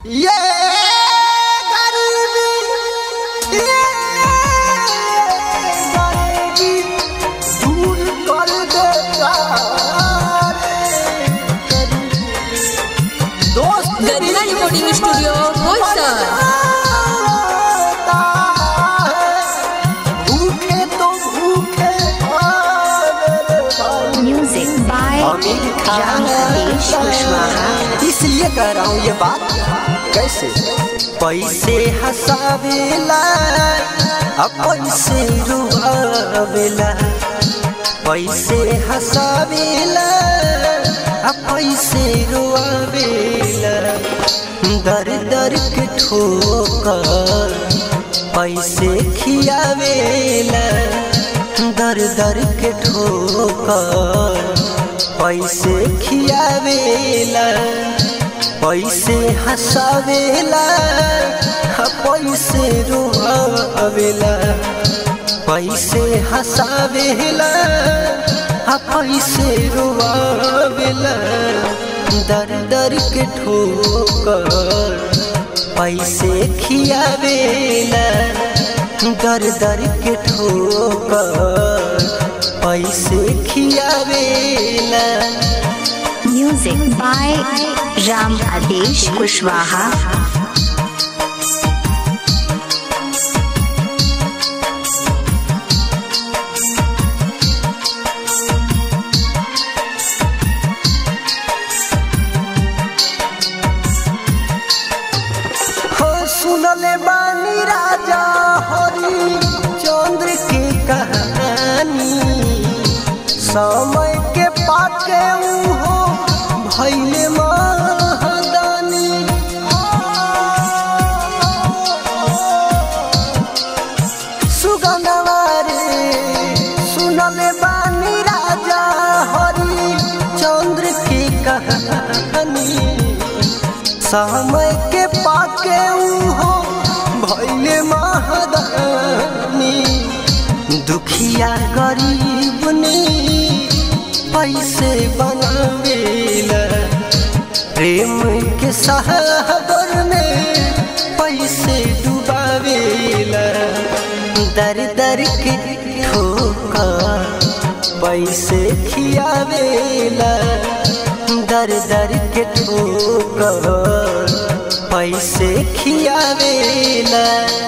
ये गरीबी ये गरीबी दूर कर देता रे गरीबी। दोस्त गरिमा रिकॉर्डिंग स्टूडियो बोईसर भूखे तो भूखे मेरे भाई Music by Aamir Khan Ramesh Kushwaha. इसलिए कह रहा हूँ ये बात कैसे पैसे हंसावेला अब पैसे रुआवेला पैसे हंसावेला अब पैसे रुआवेला दर दर के ठोकर पैसे खियावेला दर दर के ठोकर पैसे खियावेला पैसे हंसावेला हा पैसे रोआवेला पैसे हंसावेला हा पैसे रोआवेला दर दर के ठोकर पैसे खियावेला दर दर के ठोकर पैसे खियावेला Music by Ram Adesh Kushwaha. हो सुनले बानी राजा हरि चंद्र की कहानी समय के पाके ऊ हो भैले महादानी सुगंधवा रे सुनले बानी राजा हरि चंद्र की कहानी समय के पाके हो भैले महादानी दुखिया गरीब ने पैसे बनावेला प्रेम के सागर में पैसे डुबावेला दर दर के ठोकर पैसे खियावेला दर दर के ठोकर पैसे खियावेला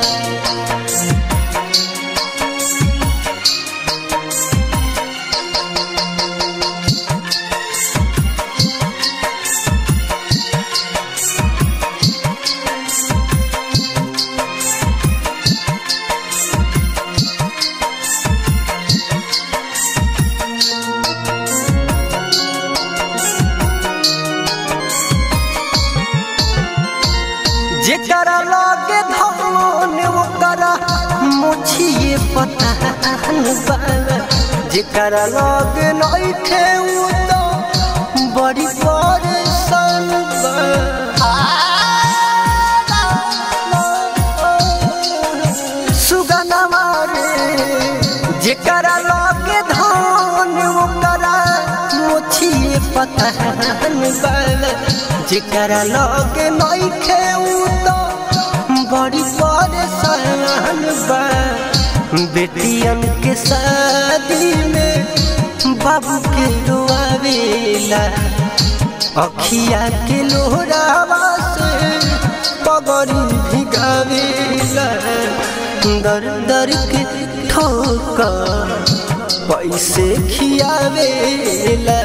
जेकरा लागे धन ओकरा मुछिए पता बा जेकरा लागे नइखे उ तो बड़ी परेशान बा सुगनमा रे जेकरा लागे धन ओकरा मुछिए पता बा जेकरा लगे नइखे उ तो बड़ी परेशान बा बेटियन के शादी में बाबू के रोआवेला अखिया के लोहरावा से पगड़ी भिगावेला दर दर के ठोकर पैसे खियावेला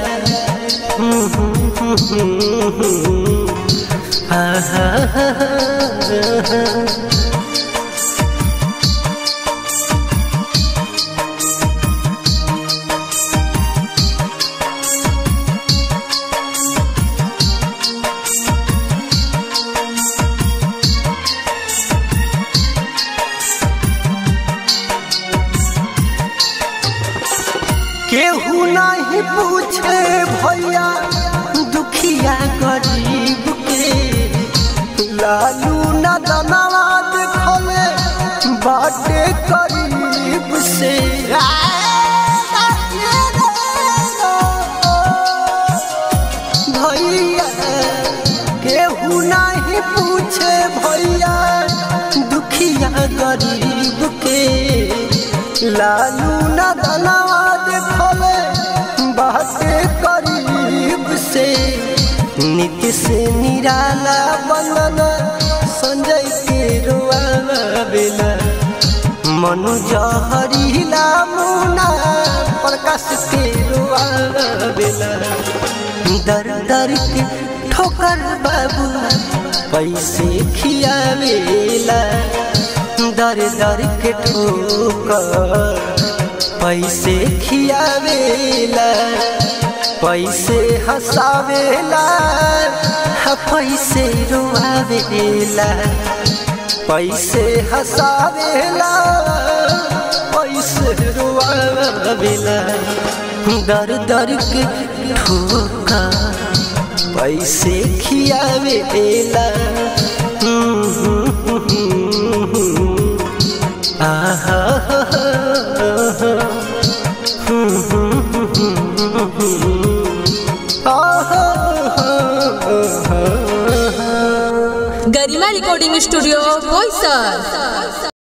केहू नहीं पूछे भैया दुखिया गरीब के लालू न दनावा देखले बाटे करीब से भैया केहू नहीं पूछे भैया दुखिया गरीब के लालू न दलावा देखले बाते करीब से नित्य से निराला बंदना संजय के रोआवेला मनु जहरीला मुना प्रकाश के रोआवेला दर दर के ठोकर बाबू पैसे खियावेला दर दर के ठोकर पैसे खियावेला पैसे हंसावेला हा पैसे रोआवेला पैसे हंसावेला पैसे रोआवेला दर दर के ठोका पैसे खियावेला आहा गरिमा रिकॉर्डिंग स्टूडियो बोईसर